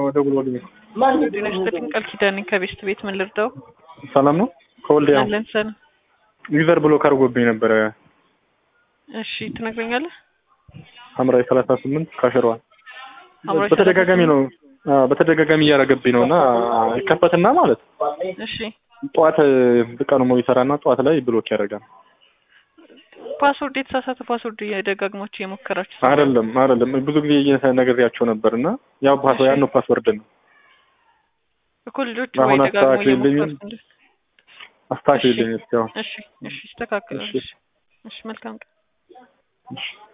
ደውሎልኝ ጤና ይስጥልኝ ቃል ኪዳኔ ከቤስት ቤት ምን ልርዳው? ሰላም ነው። ከወልዲያ አለን ሰላም። ዩዘር ብሎክ አድርጎብኝ ነበረ። እሺ ትነግረኛለህ? ሐምራዊ ሰላሳ ስምንት ካሸሯል ሐምራዊ በተደጋጋሚ ነው አዎ፣ በተደጋጋሚ እያደረገብኝ ነው እና ይከፈትና ማለት እሺ ጠዋት ቀኑ ሙሉ ይሰራና ጠዋት ላይ ብሎክ ያደርጋል። ፓስወርድ የተሳሳተ ፓስወርድ እየደጋግማችሁ የሞከራችሁ አይደለም አይደለም ብዙ ጊዜ ነግሬያቸው ነበር እና ያው ፓስ ያን ነው ፓስወርድ ነው እኮ ልጆቹ አሁን ወይ ደጋግሞ አስተካክልልኝ። እየሞከሩት እንደ አስተካክልልኝ እስኪ አሁን እሺ እሺ ይስተካከላል። እሺ። እሺ እሺ መልካም ቀን። እሺ